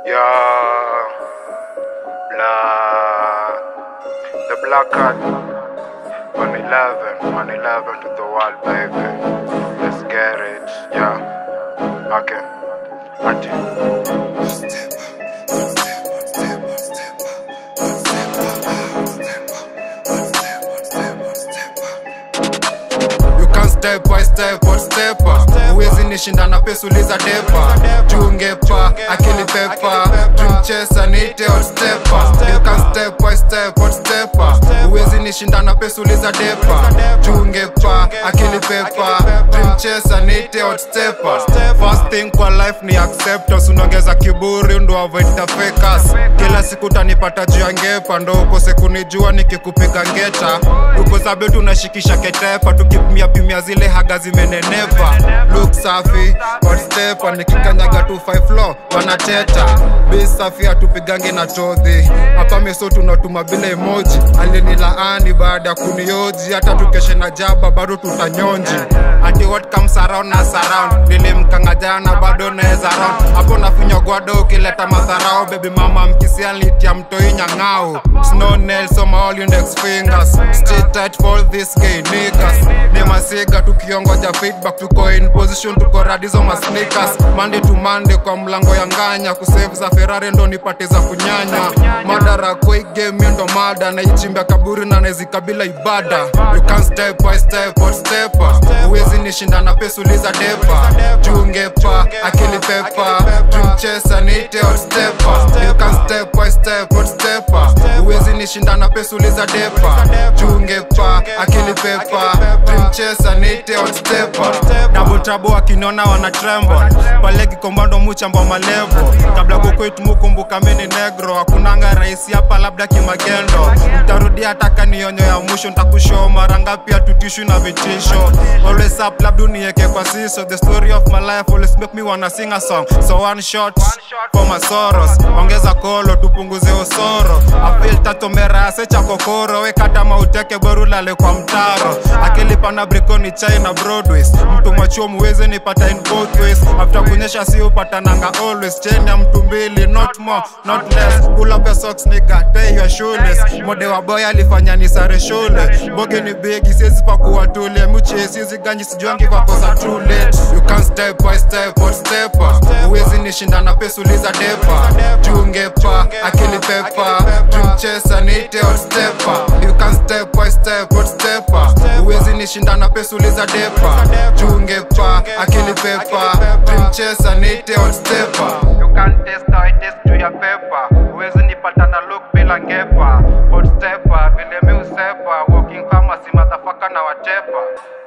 Yeah, black. The black card. 111, 111 to the world, baby. Let's get it. Yeah. Okay. Ati. You can step by step or stepper Uwezi nishinda na pesa uliza depa Jungepa, akili pepa Dream chaser, nite or stepper You can step by step or stepper Uwezi nishinda na pesa uliza depa Jungepa, akili pepa Dream chaser, nite or stepper First thing kwa life ni acceptance Unaongeza kiburi ndo avoid the fakers Kila siku tanipata juu ya ngepa Ndo ukose kunijua nikikupiga ngeta Tuko zabe tunashikisha ketepa Tukipimia pimia zile haga zimenenepa Look safi, what stepa Nikikanyaga tu five floor, wanateta Be safi hatupigange na todhi Hapa meso tunatuma bila emoji Alinilaani baada ya kunioji Hata tukeshe na jaba bado tutanyonji Ati what comes around na surround Nilimkanga jana bado naeza round Hapo nafinya gwado ukileta madharau Baby mama mkisia litia mtoi nyang'au Snow nails on my all index fingers Stay tight for this gay niggas Ni masiga tukiongoja feedback Tuko in position tuko radizo ma sneakers Monday to Monday kwa mlango ya nganya Kusave za Ferrari ndo nipate za kunyanya Madara kwa hii game yo ndo mada Naichimbia kaburi na naezikabila ibada You can step by step or stepper Uwezi nishinda na pesa uliza depa Jungepa, akili pepa Dream chaser, nite or stepper You can step by step or stepper Uwezi nishinda na pesa uliza depa Jungepa, akili pepa Dream chaser, nite or stepper Double trouble wakiniona wana tremble Pale kikombando muchamba malevo Kabla kukwetu mukumbuka mini negro Hakunanga rahisi hapa labda kimagendo Mtarudia taka nionyo ya mwisho Ntakushow mara ngapi hatutishu na vitisho Always up labda unieke kwa siso The story of my life always make me wanna sing a song So one shot for my sorrows Ongeza kolo tupunguze osoro I feel tatomera secha kokoro Wekata mauteke boru lale kwa mtaro Akilipa na brikoni China Broadways Mtu mwachuo muweze nipata in both ways After kunyesha si upatananga always Chain ya mtu mbili not more not less Pull up your socks nigga tie your shoelace Mode wa boy alifanya ni sare shule Boge ni bigi siezi pakuwa tule Muche siezi ganji sijuangi kwa kosa too late You can step by step or stepper Uwezi nishinda na pesa uliza depa Jungepa, akili pepa Dream chaser, nite or stepper You can step by step or stepper Uwezi nishinda na pesa uliza depa Jungepa, akili pepa Dream chaser, nite or stepper You can test how it is juu ya pepa Uwezi nipata na look bila ngepa Hot stepper, vile mi usepa Walking kama si motherfucker na watepa